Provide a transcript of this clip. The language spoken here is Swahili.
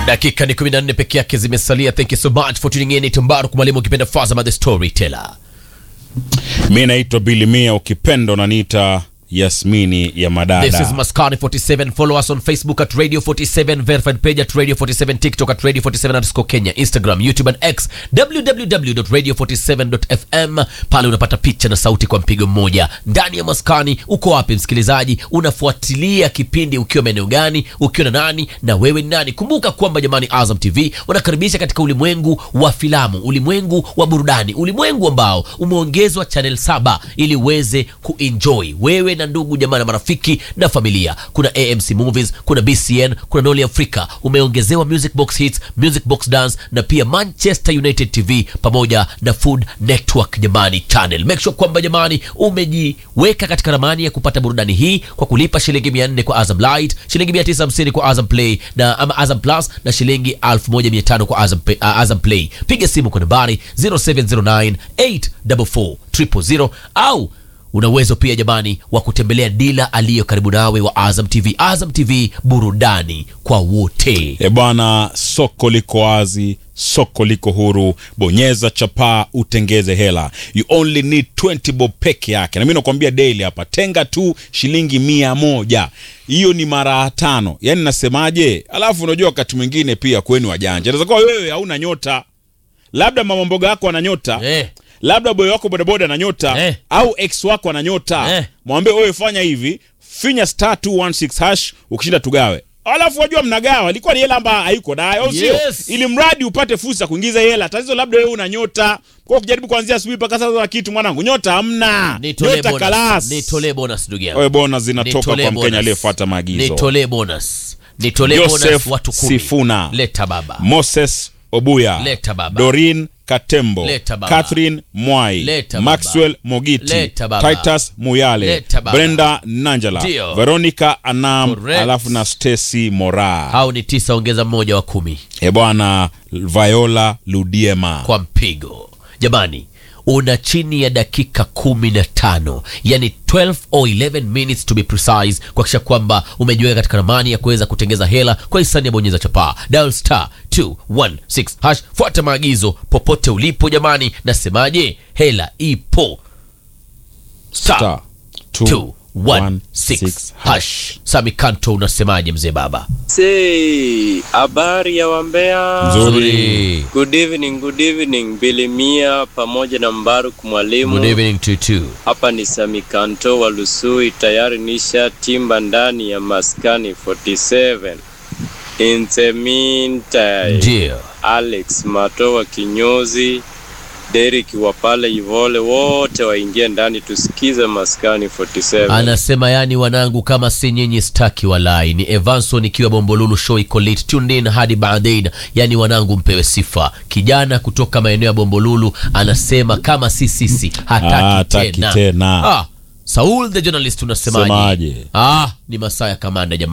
dakika ni 14 peke yake zimesalia thank you so much for tuning in tumbaru mwalimu ukipenda Fazama the storyteller mi naitwa bilimia ukipenda unaniita yasmini ya madada This is Maskani 47. Follow us on Facebook at Radio 47, verified page at Radio 47, TikTok at Radio 47 underscore Kenya, Instagram, YouTube and X, www.radio47.fm. Pale unapata picha na sauti kwa mpigo mmoja. Ndani ya Maskani, uko wapi msikilizaji? Unafuatilia kipindi ukiwa maeneo gani? Ukiwa na nani? Na wewe ni nani? Kumbuka kwamba jamani, Azam TV wanakaribisha katika ulimwengu wa filamu, ulimwengu wa burudani, ulimwengu ambao umeongezwa channel saba ili uweze kuenjoy wewe na ndugu jamaa na marafiki na familia. Kuna AMC Movies, kuna BCN, kuna Noli Africa, umeongezewa Music Box Hits, Music Box Dance na pia Manchester United TV pamoja na Food Network jamani channel. Make sure kwamba jamani umejiweka katika ramani ya kupata burudani hii kwa kulipa shilingi 400 kwa Azam Lite, shilingi 950 kwa Azam Play na ama Azam Plus na shilingi 1500 kwa Azam, Pay- uh, Azam Play. Piga simu kwa nambari 0709 844 000 au una uwezo pia jamani wa kutembelea dila aliyo karibu nawe wa Azam TV. Azam TV, burudani kwa wote. e bwana soko liko wazi soko liko huru bonyeza chapaa utengeze hela you only need 20 bob peke yake na mi nakwambia daily hapa tenga tu shilingi mia moja hiyo ni mara tano yaani nasemaje alafu unajua wakati mwingine pia kweni wajanja naweza kuwa wewe hauna nyota labda mama mboga yako ana nyota Eh. labda boyo wako bodaboda ana nyota Eh. au ex wako ana nyota Eh. mwambie wewe fanya hivi finya star 216 hash ukishinda tugawe alafu wajua mnagawa ilikuwa ni hela ambayo haiko nayo au sio Yes. ili mradi upate fursa ya kuingiza hela tatizo labda wewe una nyota kwa kujaribu kuanzia asubuhi mpaka sasa na kitu mwanangu nyota hamna Nitolee nyota bonus. kalas Nitolee bonus ndugu yangu. wewe bona zinatoka Nitolee kwa mkenya bonus. aliyefuata maagizo Nitolee bonus. Nitolee bonus Joseph watu kumi. Sifuna. Leta baba. moses obuya Leta baba. dorin katembo Leta baba. catherine mwai Leta baba. maxwell mogiti Leta baba. titus muyale Leta baba. brenda nanjala Ndio. veronica anam Correct. alafu na stacy mora Hao ni tisa ongeza mmoja wa kumi e bwana viola ludiema kwa mpigo. Jamani, una chini ya dakika kumi na tano yani 12 or 11 minutes to be precise kuhakikisha kwamba umejiweka katika ramani ya kuweza kutengeza hela kwa hisani ya bonyeza chapaa dial star 216 hash fuata maagizo popote ulipo jamani nasemaje hela ipo star Star 216 hash sami kanto unasemaje mzee baba Say, habari ya wambea. Nzuri. Good evening, good evening. Bilimia pamoja na Mbaruk good mwalimu. evening to two Hapa ni Samikanto wa Lusui, tayari nisha timba ndani ya maskani 47. In the meantime, ndio Alex Mato wa kinyozi, Derek wa pale Ivole, wote waingie ndani tusikize maskani 47. anasema yani wanangu kama si nyinyi staki walai ni evanson ikiwa bombolulu show iko late tuned in hadi baadain yani wanangu mpewe sifa kijana kutoka maeneo ya bombolulu anasema kama si sisi hataki Hataki tena, tena. Ah, saul the journalist unasemaje Semaje? ah, ni masaa ya kamanda jamani